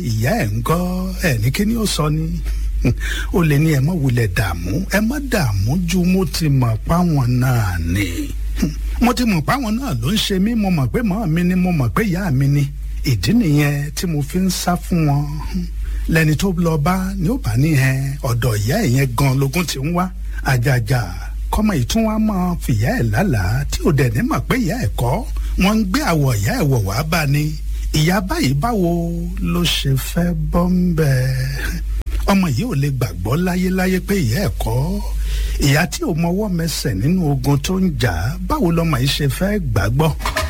ìyá ẹ̀ ń gọ́ ẹ̀ ní kíní ó sọ ni ó lè ní ẹ má wulẹ̀ dààmú ẹ má dààmú ju mo ti mọ̀ páwọn náà ni mo ti mọ̀ páwọn náà ló ń ṣe mí mo mọ̀ pé màá mi ni mo mọ̀ pé ìyá mi ni ìdí nìyẹn tí mo fi ń sá fún wọn lẹni tó lọ bá ni ó bá ní ẹ ọ̀dọ̀ ìyá ẹ̀ yẹn gan lógún ti ń wá àjàjà kọ́mọ ìtún wa máa fìyà ẹ̀ lálàá tí ò dẹ̀ ní mọ̀ pé ìyá ẹ̀ kọ́ wọ́n ń gbé àwọ̀ ìyá ẹ̀ wọ̀ wá bá ni ìyá báyìí báwo ló ṣe fẹ́ bọ́ ń bẹ̀ ọmọ yìí ò lè gbàgbọ́ láyéláyé pé ìyá ẹ̀ kọ́ ìyá tí ò mọwọ́ mẹsẹ̀ nínú ogun tó ń jà báwo lọmọ yìí ṣe fẹ́ gbàgbọ́.